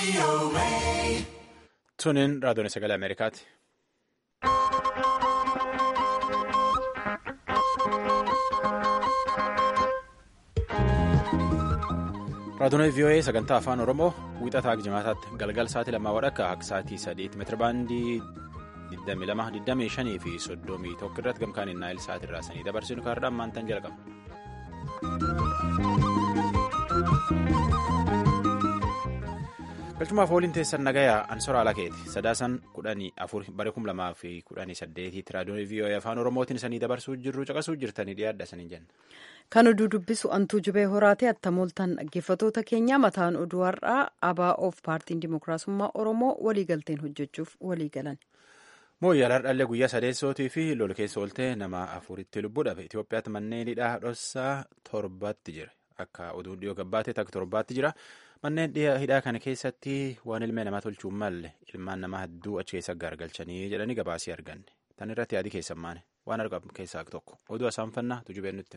Tuniin raadiyoon sagalee Ameerikaati. Raadiyoon VOA sagantaa afaan Oromoo wiixataa jimaataatti galgal sa'aatii lamaa wadhakka akka sa'aatii sadiitti meetirabaandii 22, fi 31 irratti gamkaan naayil sa'aatii irraa sanii dabarsinu kaardaan maantaan jalqaba. galchumaaf ooliin teessan nagayaa ansora alakeeti sadaasan kudhanii afur bara kum lamaa fi kudhanii saddeetiitti raadiyoon VOA afaan oromootiin sanii dabarsuu jirru caqasuu jirtanii dhiyaadha sanii jenna. kan oduu dubbisu antuu jubee horaatee attamooltaan dhaggeeffatoota keenya mataan oduu har'aa ABO'f paartiin dimookiraasummaa oromoo waliigalteen hojjechuuf waliigalan. mooyyaala har'aallee guyyaa sadeessootii fi lol keessa ooltee nama afuritti lubbuu dhabe itiyoophiyaatti manneen hidhaa dhossaa torbatti jira akka oduun dhiyoo gabbaatee takka torbaatti jira. manneen hidhaa kana keessatti waan ilmee namaa tolchuun malle ilmaan namaa hedduu achi keessa gargalchanii jedhanii gabaasii arganne tan irratti yaadii keessan maane waan argamu keessaa tokko oduu asaanfannaa tujubeen nutti.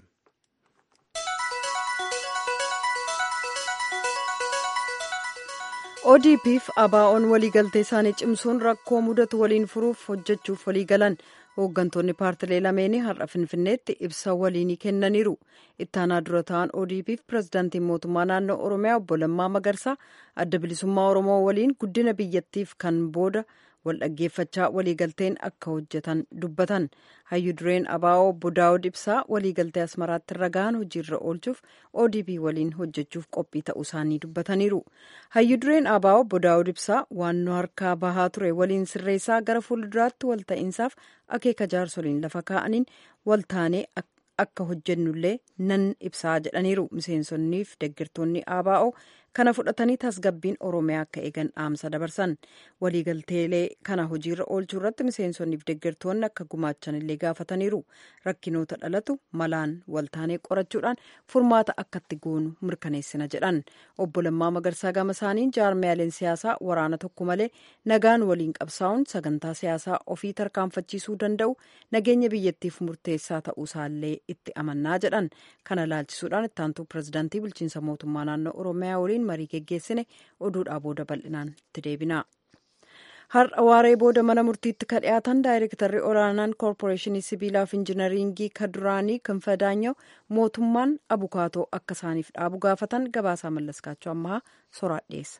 ODP'f ABO'n waliigaltee isaanii cimsuun rakkoo mudatu waliin furuuf hojjechuuf waliigalan hooggantoonni paartilee lameenii har'a finfinneetti ibsa waliinii kennaniiru ittaanaa dura ta'an ODP'f pirezidaantiin mootummaa naannoo oromiyaa obbo Lammaa Magarsaa adda bilisummaa oromoo waliin guddina biyyattiif kan booda wal dhaggeeffachaa waliigalteen akka hojjetan dubbatan hayyu dureen ABO obbo Daawud Ibsaa waliigaltee asmaraatti irra gahan hojiirra oolchuuf ODP waliin hojjechuuf qophii ta'uu isaanii dubbataniiru hayyu dureen ABO obbo Daawud Ibsaa waannoo harkaa bahaa ture waliin sirreessaa gara fuulduraatti wal ta'iinsaaf akeeka jaarsoliin lafa kaa'aniin wal taanee akka hojjennullee nan ibsaa jedhaniiru miseensonniif deeggartoonni ABO kana fudhatanii tasgabbiin oromiyaa akka eegan dhaamsa dabarsan waliigalteelee kana hojiirra oolchuu irratti miseensonniif deeggartoonni akka gumaachan illee gaafataniiru rakkinoota dhalatu malaan waltaanee qorachuudhaan furmaata akkatti goonu mirkaneessina jedhan obbo Lammaa Magarsaa gama isaaniin jaarmiyaaleen siyaasaa waraana tokko malee nagaan waliin qabsaa'uun sagantaa siyaasaa ofii tarkaanfachiisuu danda'u nageenya biyyattiif murteessaa ta'uu isaallee itti amannaa jedhan kana laalchisuudhaan ittaantuu pirezidaantii bulchiinsa mootummaa naannoo oromiyaa waliin marii geggeessine oduudhaa booda bal'inaan itti deebina. har'a waaree booda mana murtiitti ka dhiyaatan daayirektarri olaanaan koorporeeshinii sibiilaaf injinariingii kaduraanii kinfadaanyoo mootummaan abukaatoo akka isaaniif dhaabu gaafatan gabaasaa mallaskaachuu ammaa soraa dhiyeessa.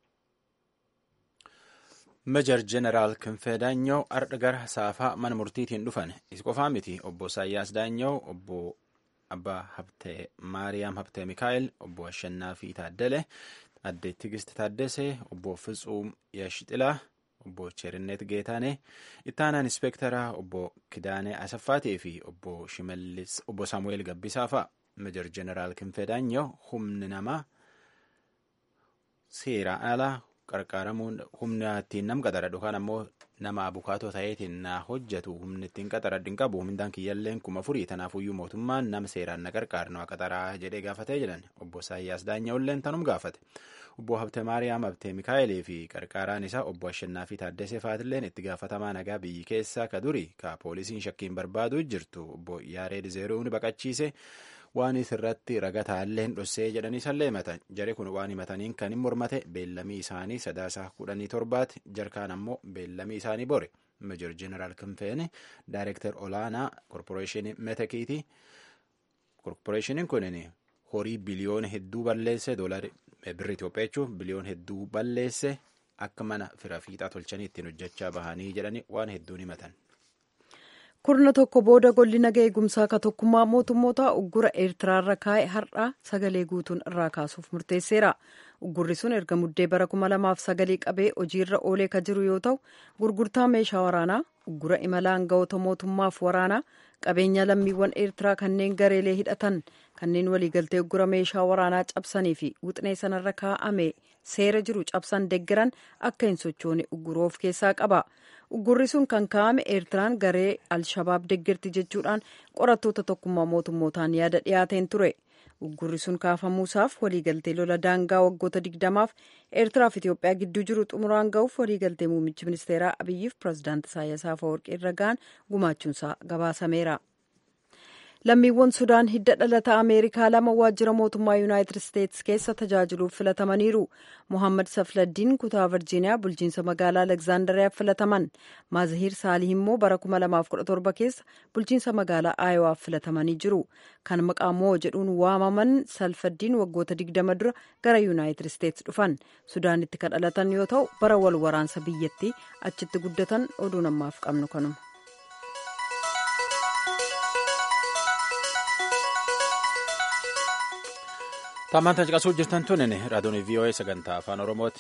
meejar jeneraal kinfee daanyoo har'a gara saafaa mana murtiitiin dhufan is qofaa miti obbo saayyaas daanyoo obbo abbaa habtee maariyaam habtee mikaa'el obbo ashannaa fi taaddale addee tigist taaddesee obbo fitsuum yashixilaa obbo cherinnet geetaane ittaanaan inspektaraa obbo kidaanee asaffaatii fi obbo shimallis obbo saamu'eel gabbisaa fa'a meejar jeneraal kinfee daanyoo humni namaa seeraan alaa qarqaaramuun humna ittiin nam qaxara yookaan ammoo nama abukaatoo ta'eetiin na hojjetu humni ittiin qaxaradhi hin qabu humnaan kiyyalleen kuma furii tanaafuyyuu mootummaan nama seeraan na qarqaarnu qaxaraa jedhee gaafatee jedhan obbo Saayyaas Daanya'ulleen tanum gaafate obbo Habte Maariyaam Habte Mikaa'elee fi qarqaaraan isaa obbo Ashannaa fi Taaddasee Faatilleen itti gaafatamaa nagaa biyyi keessaa ka duri ka poolisiin shakkiin barbaaduu jirtu obbo Yaareed Zeeruun baqachiise. waan irratti ragataallee dhossee jedhanii sallee himatan jari kun waan himataniin kan hin mormate beellamii isaanii sadaasaa kudhanii torbaati jarkaan ammoo beellamii isaanii bore meejor jeneraal kinfeen daayirektar olaanaa korporeeshinii metekiiti korporeeshiniin kunin horii biliyoona hedduu balleesse doolari birri Itoophiyaa jechuun biliyoona hedduu balleesse akka mana fira fiixaa tolchanii ittiin hojjechaa bahanii jedhanii waan hedduun himatan. kurna tokko booda golli naga eegumsaa ka tokkummaa mootummoota uggura eertiraarra kaa'e har'a sagalee guutuun irraa kaasuuf murteesseera uggurri sun erga muddee bara kuma lamaaf sagalii qabee hojiirra oolee ka jiru yoo ta'u gurgurtaa meeshaa waraanaa uggura imala aangawoota mootummaaf waraanaa qabeenya lammiiwwan eertiraa kanneen gareelee hidhatan kanneen waliigaltee uggura meeshaa waraanaa cabsanii fi wixinee sanarra kaa'ame seera jiru cabsan deggeran akka hin sochoone ugguruu of keessaa qaba. uggurri sun kan kaa'ame eertiraan garee alshabaab deggerti jechuudhaan qorattoota tokkummaa mootummootaan yaada dhiyaateen ture uggurri sun kaafamuusaaf waliigaltee lola daangaa waggoota digdamaaf eertiraaf itiyoophiyaa gidduu jiru xumuraan ga'uuf waliigaltee muummichi ministeeraa abiyyiif pirezidaanti isaayyaas afawarqii irra ga'an gumaachuunsaa gabaasameera. lammiiwwan sudaan hidda dhalata ameerikaa lama waajjira mootummaa yuunaayitid isteetsi keessa tajaajiluuf filatamaniiru mohammad safladdiin kutaa virjiiniyaa bulchiinsa magaalaa alekzaandariyaaf filataman maazahiir saalih immoo bara 2017 keessa bulchiinsa magaalaa aayowaaf filatamanii jiru kan maqaa moo jedhuun waamaman salfaddiin waggoota 20 dura gara yuunaayitid isteetsi dhufan sudaanitti kan dhalatan yoo ta'u bara wal waraansa biyyattii achitti guddatan oduu namaaf qabnu kanuma. Taamaan caqasuu jirtan tunin raadiyoon VOA sagantaa afaan Oromooti.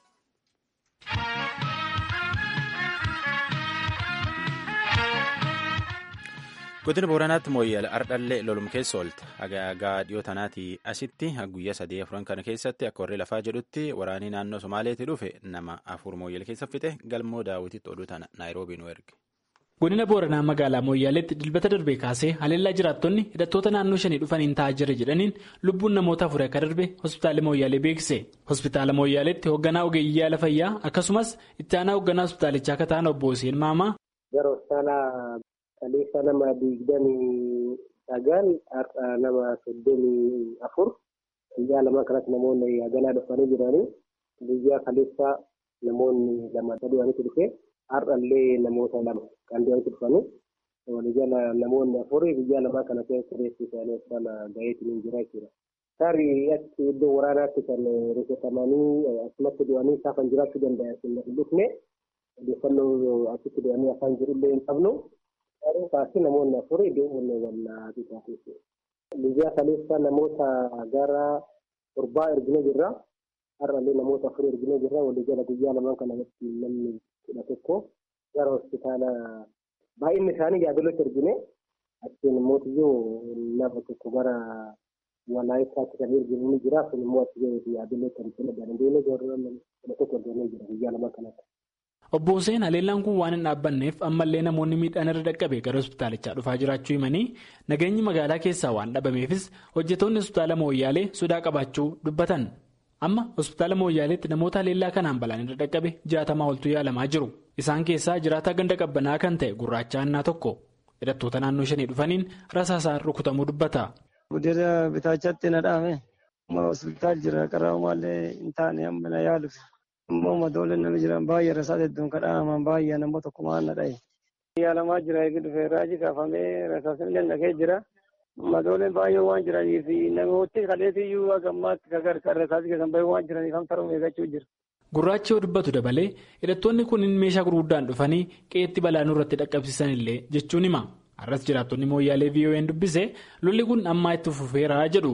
Godina Booranaatti mooyyeel ardhallee lolum keessa oolte. Agaagaa dhiyoo tanaatii asitti guyyaa sadii afuran kana keessatti akka warri lafaa jedhutti waraanii naannoo Somaaleetii dhufe nama afur mooyyeel keessa fixe galmoo daawwititti oduu tana Naayiroobii nu erge. Godina Booranaa magaalaa Mooyyaaleetti dilbata darbee kaasee haleellaa jiraattonni hidhattoota naannoo shanii dhufaniin taa'aa jira jedhaniin lubbuun namoota afur akka darbe hospitaala Mooyyaalee beekse. Hospitaala Mooyyaaleetti hoogganaa ogeeyyii yaala fayyaa akkasumas itti aanaa hoogganaa hospitaalichaa akka ta'an obbo Hussein Maamaa. Gara hospitaala kaleessa nama digdamii sagal har'a nama soddomii afur guyyaa lama kanatti namoonni haganaa dhufanii jiranii guyyaa kaleessa namoonni lama sadii dhufe. Har'allee namoota lama kan du'anitti dhufanii walijala namoonni afurii guyyaa lamaa kana keessa reessi isaanii hospitaala gaheetiin jira jechuudha. Tarii achi iddoo waraanaatti kan rukutamanii asumatti du'anii saafan jiraachuu danda'a hin dhufne odeeffannoo achitti du'anii afaan jirullee hin qabnu. Garuu kaasii namoonni afurii deemuun wallaa bitaa keessi. Guyyaa kaleessa namoota gara torbaa erginee jirra. Har'allee namoota afurii erginee jirra. Walijala guyyaa lamaan kana namni kudha tokko gara hospitaala baay'inni isaanii yaadolotti ergine achiin immoo nama tokko gara walaayittaatti kan erginu ni jira kun immoo achi yaadolotti ergine dandeenye kudha tokko ergine jira guyyaa lama kanatti. Obbo Hussein haleellaan kun waan hin dhaabbanneef ammallee namoonni miidhaan irra dhaqqabe gara hospitaalichaa dhufaa jiraachuu himanii nageenyi magaalaa keessaa waan dhabameefis hojjetoonni hospitaala mooyyaalee sodaa qabaachuu dubbatan. Amma hospitaala Mooyyaaleetti namoota haleellaa kanaan balaan irra dhaqqabe jaatamaa oltu yaalamaa jiru. Isaan keessaa jiraataa ganda qabbanaa kan ta'e gurraacha annaa tokko hidhattoota naannoo shanii dhufaniin rasaasaan rukutamuu dubbata. Guddina bitaachaatti na dhaame. Amma hospitaal jira karaa maallee hin taane amma na yaaluuf. Ammoo madooleen nama jiran baay'ee rasaasa hedduun kadhaaman baay'ee nama tokko maan na dhaye. Yaalamaa jira eegi dhufee raajii kaafamee rasaasni dandakee jira. Madooleen baay'ee waan jiraniif namooti kaleetiyyuu gammaatti gargaarsa isaanii keessan baay'ee waan jiraniif hamsa eeggachuu jira. Gurraachi yoo dubbatu dabalee hidhattoonni kunniin meeshaa gurguddaan dhufanii qe'eetti balaa nurratti dhaqqabsiisan illee jechuun hima. Har'as jiraattonni mooyyaalee VOA'n dubbise lolli kun ammaa itti fufeeraa jedhu.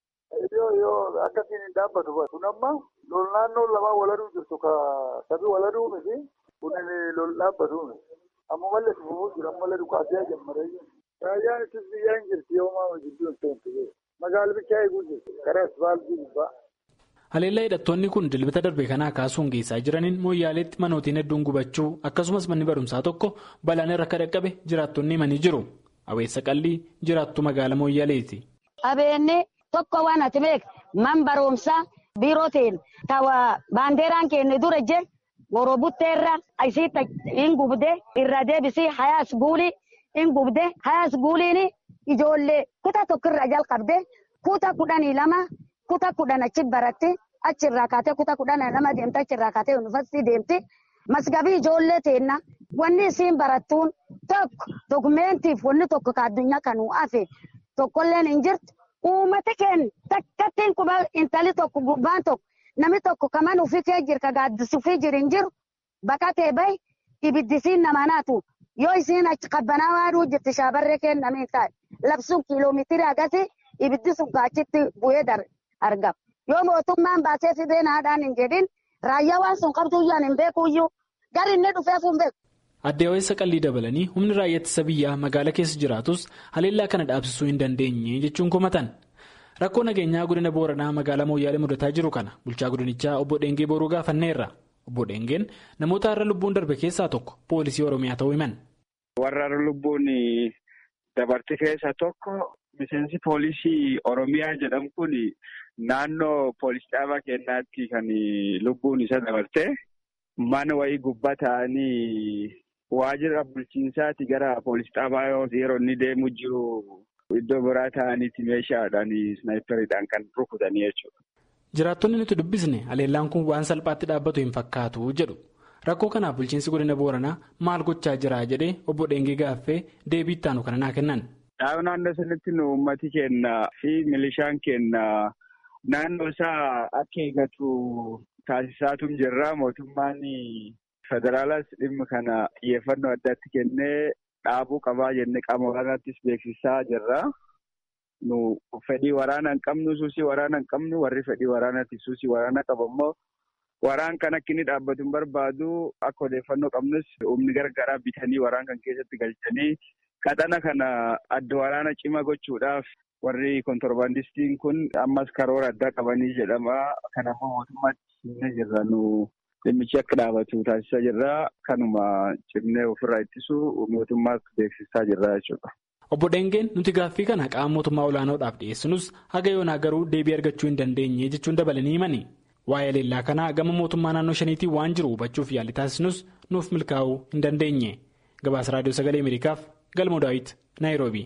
Yoo yoo akkasiin hin dhaabbatu kun amma lol naannoo lamaan waladuu jirtu ka sabii waladuu miti kun lol dhaabbatu amma mallee fufuu jira mallee dhukaasee jammaree Raayyaan ittis biyyaa hin jirti yoo maa jidduu hin ta'u magaala bichaa eeguu jirti karaa asfaaltii gubbaa. Haleellaa hidhattoonni kun dilbata darbe kanaa kaasuun geessaa jiraniin mooyyaaleetti manootiin hedduun gubachuu akkasumas manni barumsaa tokko balaan irra akka dhaqqabe jiraattonni himanii jiru. Aweessa qallii jiraattu magaala mooyyaaleeti. Abeenne tokko waan ati beektu man barumsaa biiroo ta'een tawa baandeeraan keenya dura je goroo butteerra isiitti hin gubde irra deebisii hayaas guulii. In gubde hayaas guuliin ijoollee kutaa tokkorraa jalqabde kutaa kudhanii lama kutaa kudhan achi baratte achirraa kaatee kutaa kudhan lama deemte achirraa kaatee yuunivarsiitii deemte masgabii ijoollee teenna wanni isiin barattuun tokko dokumeentiif wanni tokko ka addunyaa kanuu hafe tokkolleen hin jirtu uummata keenya takkattiin quba intali tokko gubbaan tokko namni tokko kaman ofii kee jira ka gaaddisuufii jiru hin jiru baqatee bahi ibiddisiin nama naatu. Yoo isiin achi qabbanaa waaduu jirti shaabarree kennamee taa'e labsuun kiiloomeetirii agasii ibiddi sun achitti bu'ee argama. Yoo mootummaan baasee fidee naadhaan hin jedhin raayyaa waan sun qabduyyaan hin beekuyyuu gari inni dhufeef hin beeku. Adde Aweessa qallii dabalanii humni raayyaa ittisa biyyaa magaala keessa jiraatus haleellaa kana dhaabsisuu hin dandeenye jechuun komatan. Rakkoo nageenyaa godina Booranaa magaalaa Mooyyaalee mudataa jiru kana bulchaa godinichaa obbo Dheengee Booruu gaafanneerra. Obbo Dheengeen namoota har'a lubbuun darbe keessaa tokko poolisii Oromiyaa ta'uu himan. Warra lubbuun dabarte keessa tokko miseensi poolisii Oromiyaa jedhamu kun naannoo poolis dhaabaa keenyaatti kan lubbuun isa dabarte mana wayii gubbaa ta'anii waajjira bulchiinsaati gara poolis dhaabaa yeroo inni deemu jiru iddoo biraa ta'aniiti meeshaadhaan snaayiperiidhaan kan rukutanii jechuudha. Jiraattonni nuti dubbisne haleellaan kun waan salphaatti dhaabbatu hin fakkaatu jedhu. Rakkoo kanaaf bulchiinsi godina Booranaa maal gochaa jira jedhee obbo Dheengee gaaffee deebii itti aanu kana naa kennan. Dhaab naannoo sanitti nu uummati keenya fi milishaan keenya naannoo isaa akka eegatu taasisaatu jirra. Mootummaan federaalaas dhimma kana xiyyeeffannoo addaatti kennee dhaabuu qabaa jennee qaama waraanaattis beeksisaa jirra. Nu fedhii waraana hin qabnu suusii waraana hin qabnu warri fedhii waraanaatti suusii waraana qabu immoo waraan kan akka inni dhaabbatu hin barbaadu akka odeeffannoo qabnus humni gargaaraa bitanii waraan kan keessatti galchanii qaxana kana adda waraana cima gochuudhaaf warri kontorbaandistiin kun ammas karoora addaa qabanii jedhama. Kanaafuu mootummaatti himnee jirra nu dhimmichi akka dhaabatu taasisaa jirra. Kanuma cimnee ofirraa ittisu mootummaatti beeksisaa jirra jechuudha. Obbo Dheengeen nuti gaaffii kana qaama mootummaa olaanoodhaaf dhiyeessinus haga yoonaa garuu deebii argachuu hin dandeenye jechuun dabalanii himani. Waa'ee leellaa kanaa gama mootummaa naannoo shaniitiin waan jiru hubachuuf yaalii taasisnus nuuf milkaa'uu hin dandeenye. Gabaasa Raadiyoo Sagalee Ameerikaaf Galmoo Daawit, Naayiroobii.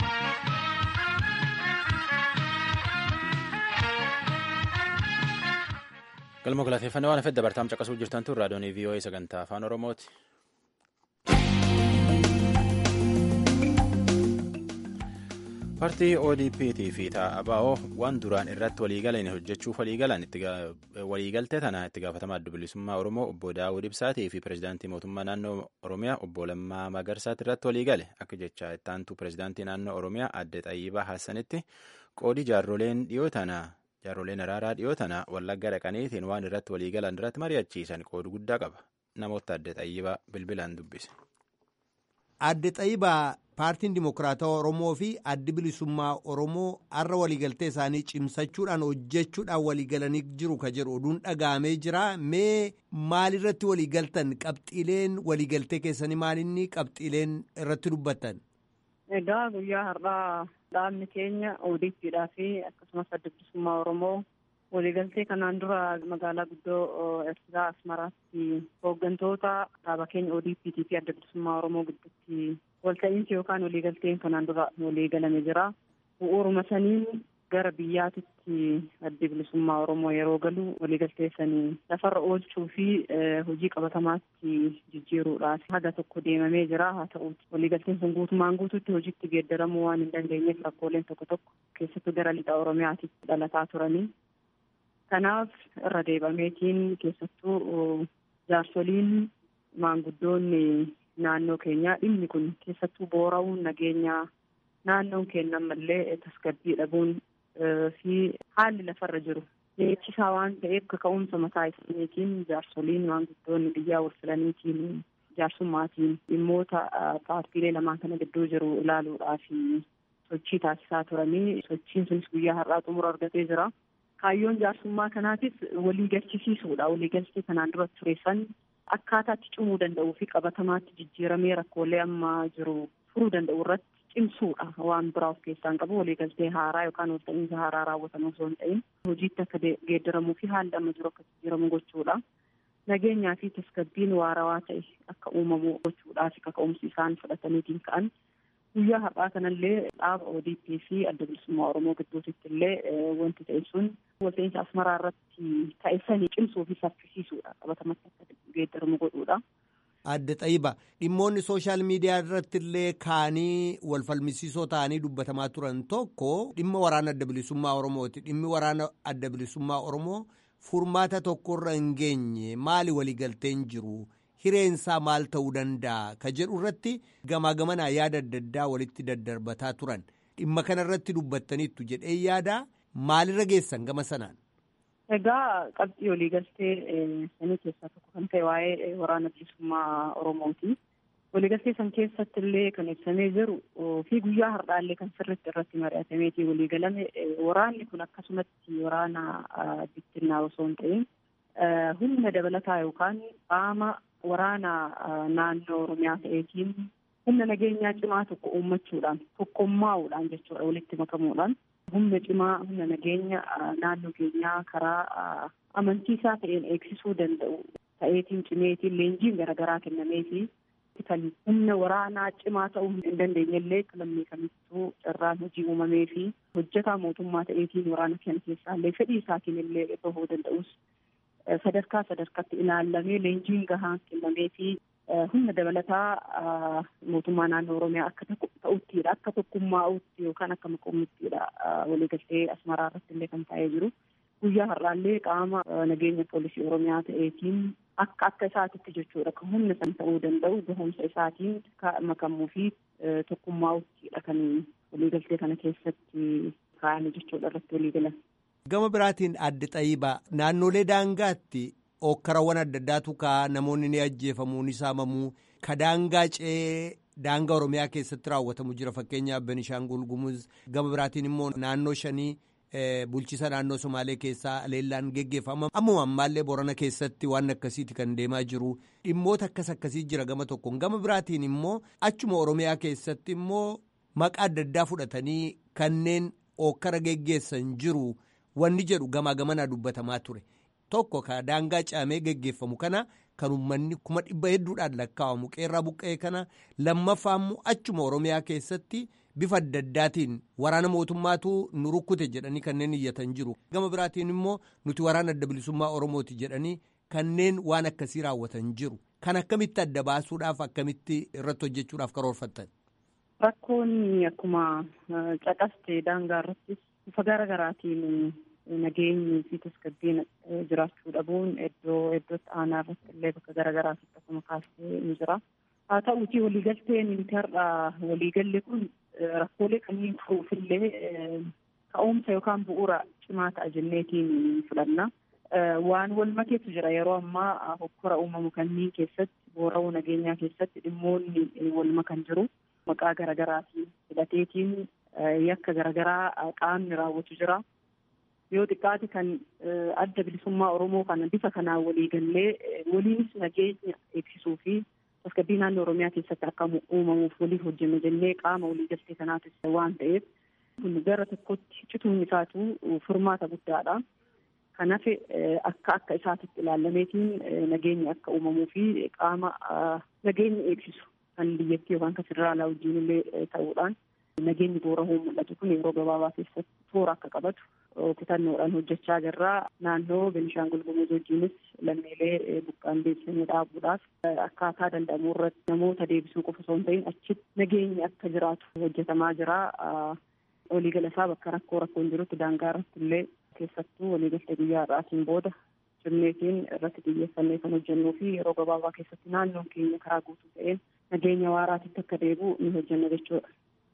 Galmoo galateeffannaa waan hafeef dabartaam caqasuu jirtan tun raadiyoon VOA sagantaa afaan Oromooti. paartii odpt fi ta'aba'oo waan duraan irratti waliigalan hojjechuuf waliigaltee tana itti gaafatamaa adda bilisummaa oromoo obbo daawud ibsaatii fi pirezidaantii mootummaa naannoo oromiyaa obbo lammaa magarsaatti irratti waliigale akka jecha ittaantuu pirezidaantii naannoo oromiyaa adde xayyibaa hassanitti qoodii jaarroleen dhiyoo tana jaarroleen araaraa dhiyoo tana wallagga dhaqaniitiin waan irratti waliigalan irratti mari'achiisan qoodu guddaa qaba namoota adde xayyibaa bilbilaan dubbise. Adde Xayyibaa paartiin Dimokiraatawaa Oromoo fi addi bilisummaa Oromoo har'a waliigaltee isaanii cimsachuudhaan hojjechuudhaan waliigalanii jiru ka jedhu oduun dhaga'amee jira. Mee maalirratti waliigaltan qabxiileen waliigaltee keessanii maalinni qabxiileen irratti dubbattan? Egaa guyyaa har'aa dhaabni keenya ODPdhaa fi akkasumas adda bilisummaa Oromoo waliigaltee kanaan dura magaalaa guddoo Eertiraa Asmaraatti hooggantoota dhaaba keenya ODPT fi adda bilisummaa Oromoo gidduutti walta'iinsi yookaan waliigalteen kanaan dura waliigalame jira. Bu'uuruma saniin gara biyyaatitti adda bilisummaa Oromoo yeroo galu waliigaltee sanii lafarra oolchuu fi hojii qabatamaatti jijjiiruudhaaf haga tokko deemamee jira. Haa ta'uuti waliigalteen sun guutumaan guutuutti hojiitti geeddaramuu waan hin dandeenyeef rakkooleen tokko tokko keessattuu gara lixa Oromiyaatitti dhalataa turanii. Kanaaf irra deebameetiin keessattuu jaarsoliin maanguddoonni naannoo keenyaa dhimmi kun keessattuu boora'uun nageenyaa naannoon keenya ammallee tasgabbii dhabuun fi haalli lafarra jiru beeksisaa waan ta'eef kaka'umsa mataa isaaniitiin jaarsoliin maanguddoonni biyyaa wal filaniitiin jaarsummaatiin dhimmoota paartiilee lamaan kana gidduu jiru ilaaluudhaaf sochii taasisaa turanii sochiin sunis guyyaa har'aa xumura argatee jira. Kaayyoon jaarsummaa kanaatis walii galchisiisuudha. Walii galchii kanaan dura tureessan akkaataa itti cimuu danda'uu fi qabatamaatti jijjiiramee rakkoolee amma jiru furuu danda'u irratti cimsuudha. Waan biraa of keessaa hin qabu waliigaltee haaraa yookaan walta'iinsa haaraa raawwatamu osoo hin ta'in hojiitti akka geeddaramuu fi haalli amma jiru akka jijjiiramu gochuudha. Nageenyaa fi tasgabbiin waarawaa ta'e akka uumamu gochuudhaa fi kaka'umsi isaan fudhataniitiin ka'an guyyaa har'aa kanallee dhaaba ODP fi adda bilisummaa Oromoo gidduutti illee wanti ta'e sun walta'iinsa asmaraa irratti ta'e sanii cimsuu fi saffisiisuudha qabatamatti akka geeddaramu godhuudha. Adda Xayiba dhimmoonni sooshaal miidiyaa irratti illee kaanii wal falmisiisoo ta'anii dubbatamaa turan tokko dhimma waraana adda bilisummaa Oromooti. Dhimmi waraana adda bilisummaa Oromoo furmaata tokkorra hin geenye maali waliigalteen jiru? Hireensaa maal ta'uu danda'a? Ka jedhu irratti gamaa gamanaa yaada adda addaa walitti daddarbataa turan. Dhimma kana irratti dubbattaniittu jedhee yaada maalirra geessan gama sanaan? Egaa qabxii waliigaltee sanii keessaa tokko kan ta'e waa'ee waraana bilisummaa Oromooti. Waliigaltee san keessatti illee kan ibsamee jiru fi guyyaa har'aallee kan sirriitti irratti mari'atameetii waliigalame waraanni kun akkasumatti waraana bittinnaa osoo hin ta'in humna dabalataa yookaan qaama waraana naannoo Oromiyaa ta'eetiin humna nageenyaa cimaa tokko uummachuudhaan tokkommaa'uudhaan jechuudha walitti makamuudhaan humna cimaa humna nageenya naannoo keenyaa karaa amantiisaa ta'een eegsisuu danda'u ta'eetiin cimeetiin leenjiin garaagaraa kennameefi keessatti kan humna waraanaa cimaa ta'uu hin dandeenyellee lammii kamittuu carraan hojii uumamee fi hojjetaa mootummaa ta'eetiin waraana kana keessaallee fedhii isaatiin illee bahuu danda'us sadarkaa sadarkaatti ilaallamee leenjiin gahaan kennamee fi humna dabalataa mootummaa naannoo oromiyaa akka ta'uttidha akka tokkummaa'utti yookaan akka maqoomittiidha waliigaltee asmaraa irratti illee kan taa'ee jiru guyyaa har'aallee qaama nageenya poolisii oromiyaa ta'eetiin akka akka isaatitti jechuudha kan humna san ta'uu danda'u gahumsa isaatiin makamuu fi tokkummaa'uttidha kan waliigaltee kana keessatti kaa'ame jechuudha irratti waliigalan. Gama biraatiin adde xayyibaa naannolee daangaatti okkarawwan adda addaatu kaa namoonni ni ajjeefamuu ni saamamuu ka daangaa ce'ee daangaa oromiyaa keessatti raawwatamu jira fakkeenyaaf benishaangul gumuz gama biraatiin immoo naannoo shanii bulchisa naannoo somaalee keessaa aleellaan geggeeffama ammuma ammaallee borana keessatti waan akkasiiti kan deemaa jiru dhimmoota akkas akkasii jira gama tokkoon gama biraatiin immoo achuma oromiyaa keessatti immoo maqaa adda addaa fudhatanii kanneen okkara geggeessan jiru wanni jedhu gamaa gamanaa dubbatamaa ture. tokko ka daangaa caamee geggeeffamu kana kan uummanni kuma dhibba hedduudhaan lakkaa'amu qeerraa buqqa'ee kana lammaffaamu achuma oromiyaa keessatti bifa adda addaatiin waraana mootummaatu nu rukkute jedhanii kanneen iyyatan jiru gama biraatiin immoo nuti waraana adda bilisummaa oromooti jedhanii kanneen waan akkasii raawwatan jiru kan akkamitti adda baasuudhaaf akkamitti irratti hojjechuudhaaf karoorfattan. Rakkoon akkuma caqaste daangaa irrattis bifa gara garaatiin nageenyi fi tasgabbiin jiraachuu dhabuun iddoo iddootti aanaa irratti illee bakka garaagaraatti akkuma kaastee ni jira. Haa ta'uutii waliigalteen nuti har'a waliigalle kun rakkoolee kanneen furuufillee ka'umsa yookaan bu'uura cimaa ta'a jenneetiin fudhanna. Waan wal makeetu jira yeroo ammaa hokkora uumamu kanneen keessatti boora'uu nageenyaa keessatti dhimmoonni wal makan jiru maqaa garaagaraatiin hidhateetiin yakka garaagaraa qaamni raawwatu jira. yoo xiqqaate kan adda bilisummaa oromoo kana bifa kanaan waliigallee waliinis nageenya eegsisuu fi tasgabbii naannoo oromiyaa keessatti akka uumamuuf waliif hojjenne jennee qaama waliigaltee kanaatis waan ta'eef kun gara tokkotti cituun isaatu furmaata guddaadha. Kan hafe akka akka isaatitti ilaalameetiin nageenya akka uumamuu fi qaama nageenya eegsisu kan biyyattii yookaan kan federaalaa wajjin illee ta'uudhaan nageenyi boorahuu mul'atu kun yeroo gabaabaa keessatti toora akka qabatu kutannoodhaan hojjechaa jirra. Naannoo Benishaangul Gumuz wajjinis lammiilee buqqaan deebisanii dhaabuudhaaf akkaataa danda'amu irratti namoota deebisuu qofa osoo hin ta'in achitti nageenyi akka jiraatu hojjetamaa jira. Waliigala isaa bakka rakkoo rakkoon jirutti daangaa irratti illee keessattuu waliigaltee guyyaa har'aatiin booda cimneetiin irratti xiyyeeffannee kan hojjennuu fi yeroo gabaabaa keessatti naannoon keenya karaa guutuu ta'een nageenya waaraatitti akka deebi'u ni hojjenna jechuudha.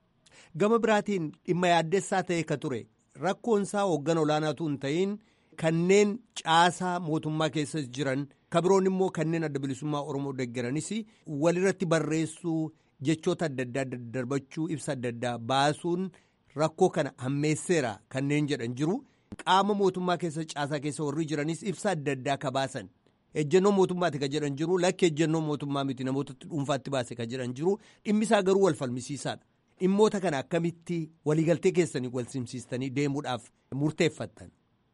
Gama biraatiin dhimma yaaddessaa ta'e ka ture rakkoon isaa hooggan olaanaatu hin ta'in kanneen caasaa mootummaa keessa jiran ka biroon immoo kanneen adda bilisummaa Oromoo deeggaranis walirratti barreessuu jechoota adda addaa daddarbachuu ibsa adda addaa baasuun rakkoo kana hammeesseera kanneen jedhan jiru qaama mootummaa keessa caasaa keessa warri jiranis ibsa adda addaa ka baasan. ejjennoo mootummaati ka jedhan jiru lakki ejjennoo mootummaa miti namoota dhuunfaatti baase ka jedhan jiru dhimmisaa garuu wal falmisiisaadha. dhimmoota kana akkamitti waliigaltee keessanii wal simsiistanii deemuudhaaf murteeffattan.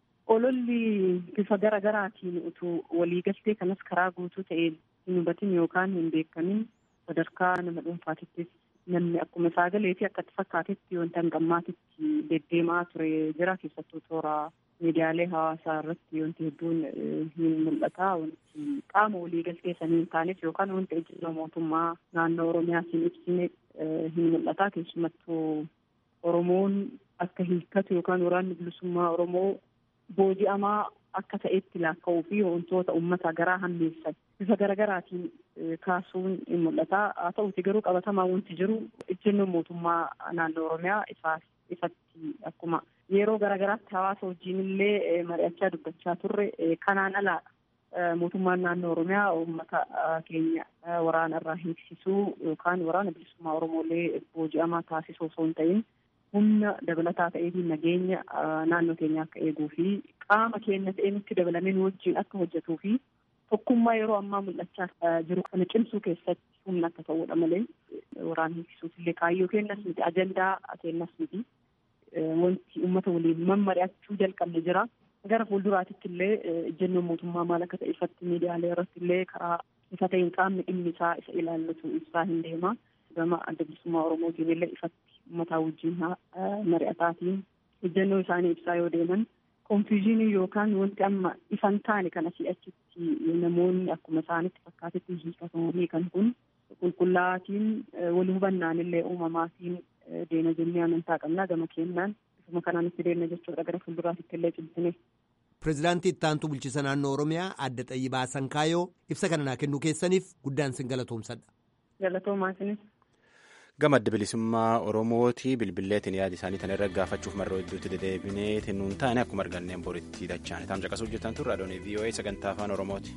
Ololli bifa gara garaatiin utuu waliigaltee kanas karaa guutuu ta'een hin hubatin yookaan hin beekamin sadarkaa nama dhuunfaatittis namni akkuma isaa galee fi akkatti fakkaatetti wanta hangammaatitti deddeemaa ture jira keessattuu toora miidiyaalee hawaasaa irratti wanti hedduun hin mul'ata wanti qaama waliigaltee sanii hin taanes yookaan wanti ejjennoo mootummaa naannoo oromiyaatiin ibsine hin mul'ata keessumattuu oromoon akka hiikkatu yookaan waraanni bilisummaa oromoo booji'amaa akka ta'etti laakka'uu fi wantoota uummata garaa hammeessan bifa garaagaraatiin kaasuun hin mul'ata haa ta'uti garuu qabatamaa wanti jiru ejjennoon mootummaa naannoo oromiyaa ifaaf ifatti akkuma yeroo garaagaraatti hawaasa wajjin illee mari'achaa dubbachaa turre kanaan alaadha mootummaan naannoo oromiyaa uummata keenya waraana irraa hiiksisuu yookaan waraana bilisummaa oromoolee booji'amaa taasisuu osoo hin ta'in humna dabalataa ta'eetiin nageenya naannoo keenya akka eeguu fi qaama keenya ta'ee nutti dabalamee nu wajjin akka hojjetuu fi tokkummaa yeroo ammaa mul'achaa jiru kana cimsuu keessatti humna akka ta'uudha malee waraana hiiksisuuf illee kaayyoo kennas miti ajandaa kennas miti wanti uummata waliin mammari'achuu jalqabne jira. gara fuulduraatitti illee ejjennoon mootummaa maal akka ta'e ifatti miidiyaalee irratti illee karaa ifa ta'een qaamni dhimmi isaa isa ilaallatu ibsaa hin deema gama adda bilisummaa oromootiin illee ifatti uummataa wajjin mari'ataatiin ejjennoo isaanii ibsaa yoo deeman konfiizhinii yookaan wanti amma ifan taane kana si'achitti namoonni akkuma isaanitti fakkaatetti hiikatamanii kan kun qulqullaa'aatiin wal hubannaan illee uumamaatiin deena jennee amantaa qabnaa gama kennaan ifuma kanaan itti deemna jechuudha gara fuulduraatitti illee cimsine. Pireezidaantii Ittaantuu Bulchiisa Naannoo Oromiyaa Adda Xayyibaa Sankaayoo ibsa kana naa kennuu keessaniif guddaan sin galatoomsadha. Galatoomaa isinis. Gama adda bilisummaa Oromooti bilbilleetiin yaada isaanii kana irra gaafachuuf marroo hedduutti deddeebinee nuun taane akkuma arganneen boritti dachaan taam caqasuu hojjetan turre adoonii VOA sagantaa afaan Oromooti.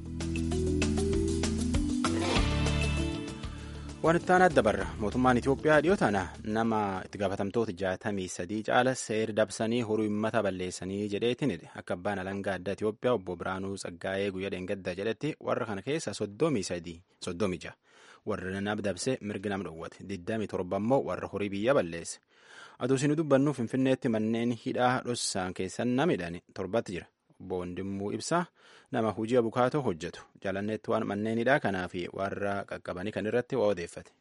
Waan itti aanaa dabarra mootummaan Itoophiyaa dhiyoo tana nama itti gaafatamtoota jaatamii sadii caala seera dabsanii horii uummata balleessanii jedheetiin akka abbaan alangaa addaa Itoophiyaa obbo Biraanuu Tsaggaayee guyyaa dheengadda jedhetti warra kana keessa soddomii sadii soddomii ja'a. warra nama dabse mirgi nama dhowwate 27 immoo warra horii biyya balleesse aduu isin dubbannu finfinneetti manneen hidhaa dhossaan keessan namidhaan torbatti jira obbo Wandimmuu Ibsaa nama hojii abukaatoo hojjetu jaalanneetti waan manneen hidhaa kanaa fi warra qaqqabanii kan irratti waa odeeffate.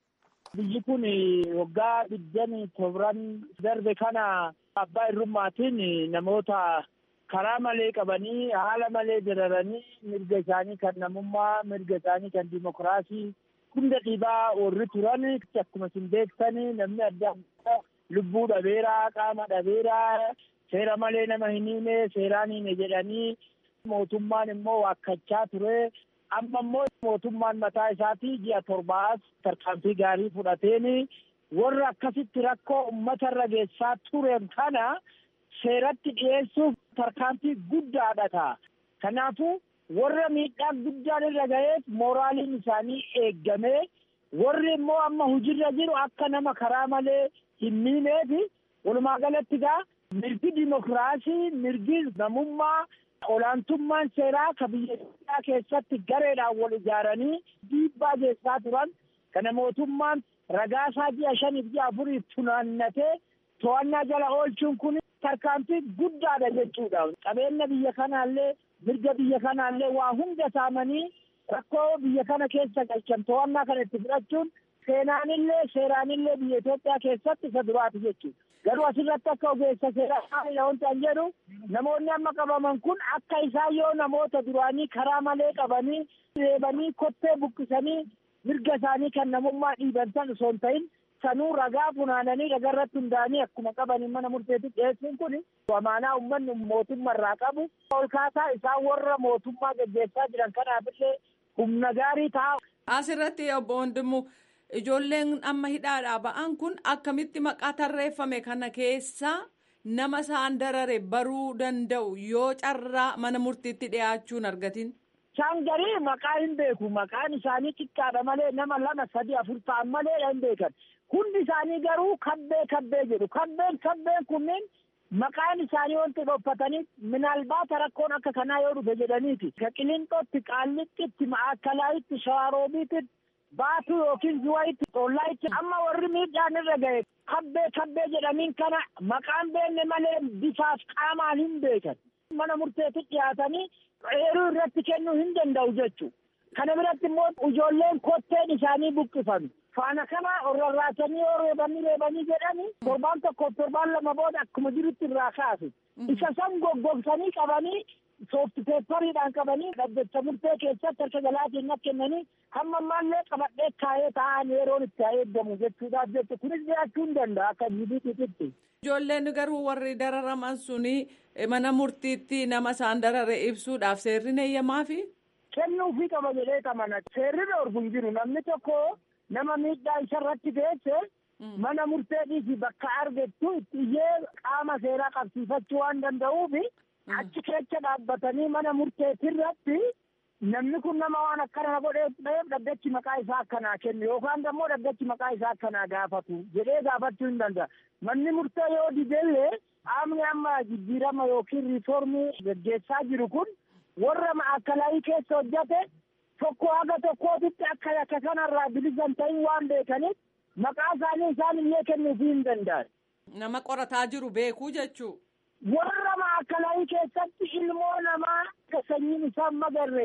Biyyi kun waggaa digdamii torban darbe kana abbaa irrummaatiin namoota karaa malee qabanii haala malee jiraranii mirga isaanii kan namummaa mirga isaanii kan dimokiraasii hunda dhiibaa warri turan akkuma isin beektan namni adda addaa lubbuu dhabeeraa qaama dhabeeraa seera malee nama hin hiine seeraan hiine jedhanii mootummaan immoo waakkachaa ture amma immoo mootummaan mataa isaatii ji'a torbaas tarkaanfii gaarii fudhateen warra akkasitti rakkoo uummatarra geessaa turen kana seeratti dhiyeessuuf tarkaanfii guddaadha ta'a. Kanaafuu warra miidhaa guddaan irra ga'eef mooraaliin isaanii eeggamee warri immoo amma hujirra jiru akka nama karaa malee hin miineefi walumaa galatti gaa mirgi dimokiraasii mirgi namummaa olaantummaan seeraa ka biyya Itoophiyaa keessatti gareedhaan wal ijaaranii dhiibbaa geessaa turan kana mootummaan ragaasaa ji'a shaniif ji'a afuriif funaannatee to'annaa jala oolchuun kun tarkaanfii guddaadha jechuudha. Qabeenya biyya kanaallee mirga biyya kanaallee waa hunda saamanii rakkoo biyya kana keessa galchan to'annaa kana itti fudhachuun seenaanillee seeraanillee biyya Itoophiyaa keessatti isa duraati jechuudha. Garuu asirratti akka ogeessa seeraa maalidha wanti an jedhu namoonni amma qabaman kun akka isaan yoo namoota duraanii karaa malee qabanii reebanii kottee buqqisanii mirga isaanii kan namummaa dhiiban san osoo hin ta'in sanuu ragaa funaananii ragaa irratti hundaa'anii akkuma qabanii mana murteetti dhiyeessuun kun amaanaa uummanni mootummaa irraa qabu ol kaasaa isaan warra mootummaa gaggeessaa jiran kanaafillee humna gaarii ta'a. Asirratti obbo Wandimmu ijoolleen amma hidhaadhaa ba'an kun akkamitti maqaa tarreeffame kana keessa nama isaan darare baruu danda'u yoo carraa mana murtiitti dhiyaachuun argatin. Isaan garii maqaa hin beeku maqaan isaanii xiqqaadha malee nama lama sadi afur ta'an malee hin beekan. Hundi isaanii garuu kabbee kabbee jedhu. Kabbeen kabbeen kunniin maqaan isaanii wanti dhophatanii minaalbaata rakkoon akka kanaa yoo dhufe jedhaniiti. Ka Qilinxootti, Qaallixitti, Ma'aakalaayitti, Shawaroobiitti, Baatuu yookiin Zuwayitti, Xollaayitti amma warri miidhaan irra ga'e kabbee kabbee jedhaniin kana maqaan beekne malee bifaaf qaamaan hin beekan. Mana murteetti dhiyaatanii eeruu irratti kennuu hin danda'u jechuudha. Kana biratti immoo ijoolleen kotteen isaanii buqqifame. Faana kana rarraasanii yoo reebanii reebanii jedhanii torbaan tokko torbaan lama booda akkuma jirutti irraa kaasu. Isa san goggogsanii qabanii soofti peepariidhaan qabanii dhaddacha murtee keessatti harka galaatiin kennanii hamma ammaallee qabadhee kaayee taa'an yeroon itti eeggamu jechuudhaaf jechu kunis jiraachuu hin danda'a akka jibiititti. Ijoolleen garuu warri dararaman suni mana murtiitti nama isaan darare ibsuudhaaf seerri eeyyamaafi. Kennuufii qaba jedhee qabana. Seerri dhoorgu hin jiru namni tokko nama miidhaa isarratti geesse mana murteedhiifi bakka argettu itti iyyee qaama seeraa qabsiifachuu waan danda'uufi achi keessa dhaabbatanii mana murteetirratti namni kun nama waan akkana godheef dhaddachi maqaa isaa akkanaa kennu yookaan immoo dhaddachi maqaa isaa akkanaa gaafatu jedhee gaafachuu hin danda'a. Manni murtee yoo didellee qaamni amma jijjiirama yookiin riiformii gaggeessaa jiru kun warra ma'aakalaayii keessa hojjate tokko haga tokkootitti akka yakka kanarraa bilisan ta'in waan beekaniif maqaa isaanii isaan illee kennuufii hin danda'an. Nama qorataa jiru beekuu jechuu. Warra ma'aakalaayii keessatti ilmoo namaa sanyiin isaan magarre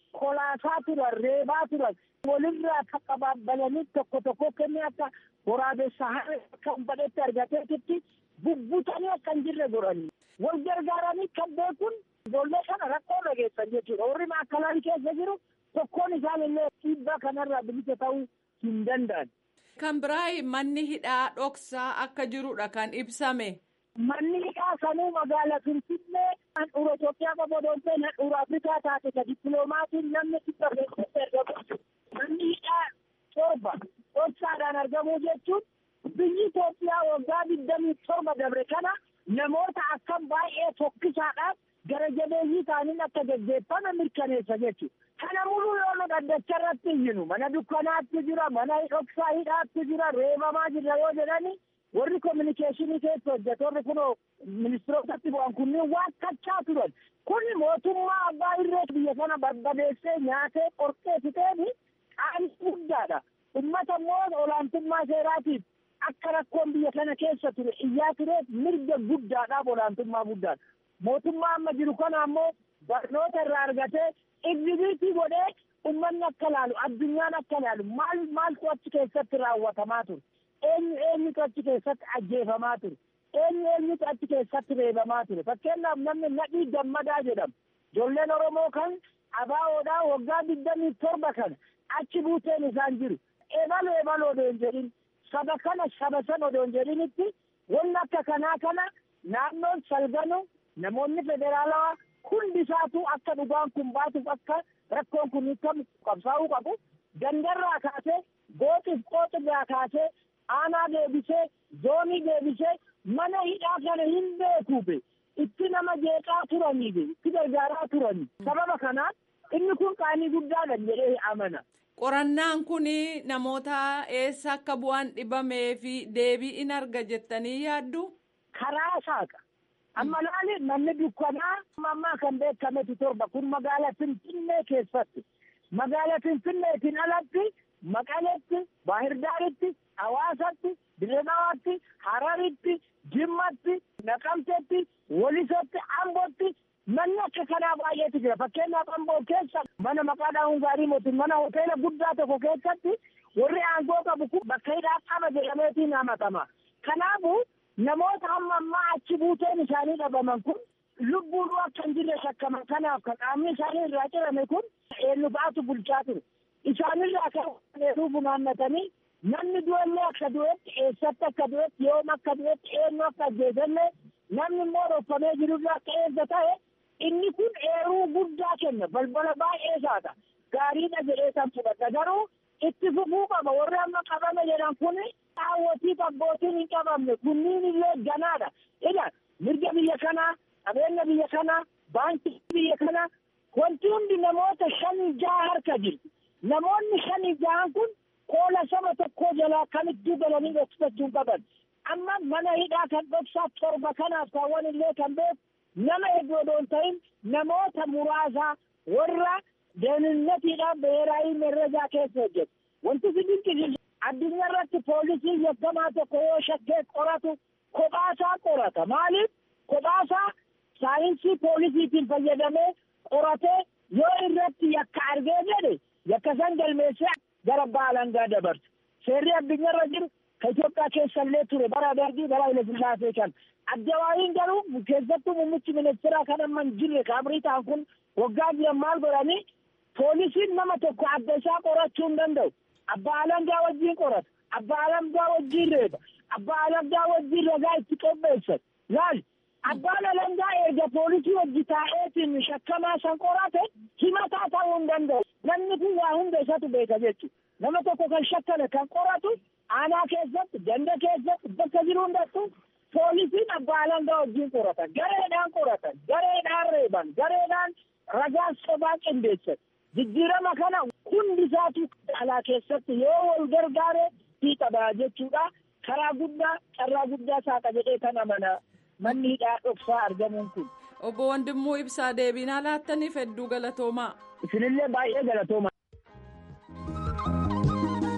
kolaasaa turan reebaa turan walirraa qaqqabalanii tokko tokko kennee akka waraabessa harree akka badhetti argateetitti bubbutanii akka hin jirre godhanii wal gargaaranii kan beekun ijoollee kana rakkoo dhageessan jechuudha warri maakkalaa keessa jiru tokkoon isaan illee dhiibbaa kanarraa bilisa ta'uu hin danda'an. Kan biraa manni hidhaa dhoksaa akka jirudha kan ibsame. Manni hidhaa sanuu magaala Finfinnee handhuura Itoophiyaa qofa osoo hin ta'in handhuura Afrikaa taate ka dippiloomaatiin namni dhibba keessatti argamu. Manni hidhaa torba dhoksaadhaan argamuu jechuun biyyi Itoophiyaa waggaa digdamii torba dabre kana namoota akkam baay'ee tokkisaadhaan gara jabeeyyii ta'aniin akka gaggeeffame mirkaneessa jechuudha. Kana muluu yoo nu dhaddacha irratti iyyinu mana dukkanaatti jira mana dhoksaa hidhaatti jira reebamaa jira yoo jedhani warri kominikeeshinii keessa hojjetoonni kunoo ministirootatti bu'an kunniin waan kachaa turan kun mootummaa abbaa irree biyya kana barbadeessee nyaatee qorqee fixeeni qaanii guddaadha ummata immoo olaantummaa seeraatiif akka rakkoon biyya kana keessa ture iyyaa tureef mirga guddaadhaaf olaantummaa guddaadha mootummaa amma jiru kana ammoo barnoota irraa argatee egzibiitii godhee ummanni akka laalu addunyaan akka laalu maal maaltu achi keessatti raawwatamaa ture eenyu eenyutu achi keessatti ajjeefamaa ture eenyu eenyutu achi keessatti reebamaa ture fakkeenyaaf namni nadhii gammadaa jedhamu ijoolleen oromoo kan abaawoodhaa waggaa digdamii torba kana achi buuteen isaan jiru eebal eebal odoo hin jedhin saba kana saba san odoo hin jedhinitti wanni akka kanaa kana naannoon salganu namoonni federaalawaa hundi isaatu akka dhugaan kun baatuuf akka rakkoon kun hiikamu qabsaa'uu qabu gandarraa kaasee gooxiif qooxirraa kaasee aanaa deebisee zoonii deebisee mana hidhaa kana hin beekuube itti nama jeeqaa turaniif itti gargaaraa turanii sababa kanaaf inni kun qaanii guddaadha jedhee amana. Qorannaan kun namoota eessa akka bu'aan dhibamee fi deebii in arga jettanii yaaddu? Karaa saaqa. Amma laali manni dukkanaa ammaa kan beekametu torba kun magaala Finfinnee keessatti. Magaala Finfinneetiin alatti Maqaletti, Baahirdaaritti, Hawaasatti, Dirredawaatti, Hararitti, Jimmatti, Naqamtetti, Walisotti, Ambotti manni akka kanaa baay'eetu jira. Fakkeenyaaf Amboo keessa mana maqaadhaan Hungaarii mootin mana hoteela guddaa tokko keessatti warri aangoo qabu kun bakka hidhaa qaba jedhameetiin hamatama. Kanaafuu namoota hamma ammaa achi buuteen isaanii dhabaman kun lubbuun akka hin jirre shakkaman kanaaf kan qaamni isaanii irraa cirame kun eenyu fa'aatu bulchaa ture. Isaanirraa kan dheeruu funaannatanii namni du'ellee akka du'etti eessatti akka du'etti yoom akka du'etti eenyu akka ajjeesallee namni immoo roffamee jirurraa akka eessa ta'e inni kun eeruu guddaa kenna balbala baay'ee isaata gaariidha jedhee kan fudhata garuu itti fufuu qaba warri amma qabame jedhan kun daawwatii abbootiin hin qabamne kunniin illee ganaadha ila mirga biyya kanaa qabeenya biyya kanaa baankii biyya kanaa wanti hundi namoota shanii jaha harka jirti namoonni shanii jahan kun koola saba tokkoo jalaa kamittuu galanii dhoksifachuu qaban amma mana hidhaa kan dhoksaa torba kanaaf kaawwan illee kan beeku nama hedduu odoo hin ta'in namoota muraasa warra deeninatiidhaan beeraayii merrejaa keessa hojjetu wanti si dinqisiisu addunyaa irratti poolisii yakkamaa tokko yoo shakkee qoratu kophaasaa qorata maaliif kophaasaa saayinsii poolisiitiin fayyadamee qoratee yoo irratti yakka argee jedhe yakka san galmeessee gara baalangaa dabarsu seerri addunyaa irra jiru ka Itoophiyaa keessa illee ture bara darbii bara Hayilasillaasee kan addawaayiin garuu keessattuu muummichi ministeeraa kan amma hin jirre kaabrii ta'an kun waggaa jiran maal godhanii poolisiin nama tokko adda isaa qorachuu hin danda'u abbaa alangaa wajjin qorata abbaa alangaa wajjin reeba abbaa alangaa wajjin ragaa itti qopheessan laal abbaan alangaa eega poolisii wajji taa'eetiin shakkamaa san qorate himataa ta'uu hin danda'u namni kun waa hunda isatu beeka jechuudha nama tokko kan shakkame kan qoratu aanaa keessatti ganda keessatti bakka jiru hundattu poolisiin abbaa alangaa wajjin qorata gareedhaan qoratan gareedhaan reeban gareedhaan ragaan sobaa qindeessan jijjiirama kana hundi isaatu alaa keessatti yoo wal gargaare fiixadha jechuudha karaa guddaa carraa guddaa saaqa jedhee kan amana manni hidhaa dhoksaa argamuun kun. Obbo Wandimmoo Ibsaa deebinaa laattaniif hedduu galatoomaa. Isinillee baay'ee galatoomaa.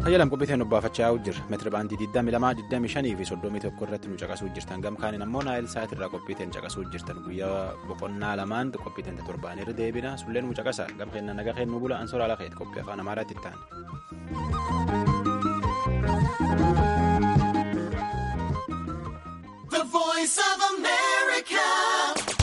Hayyalam qophiiteen obbaafachaa jirra. Meetira baandii 22, 25 fi 31 irratti nu caqasuu jirtan. Gamkaaniin ammoo naayil sa'aatii irraa qophiiteen caqasuu jirtan. Guyyaa boqonnaa lamaan qophiiteen torbaan irra deebina. Sulleen nu caqasa. Gamkeenna naga keennu bula. Ansoora ala keeti qophii afaan Amaaraatti itti aana. The voice of America.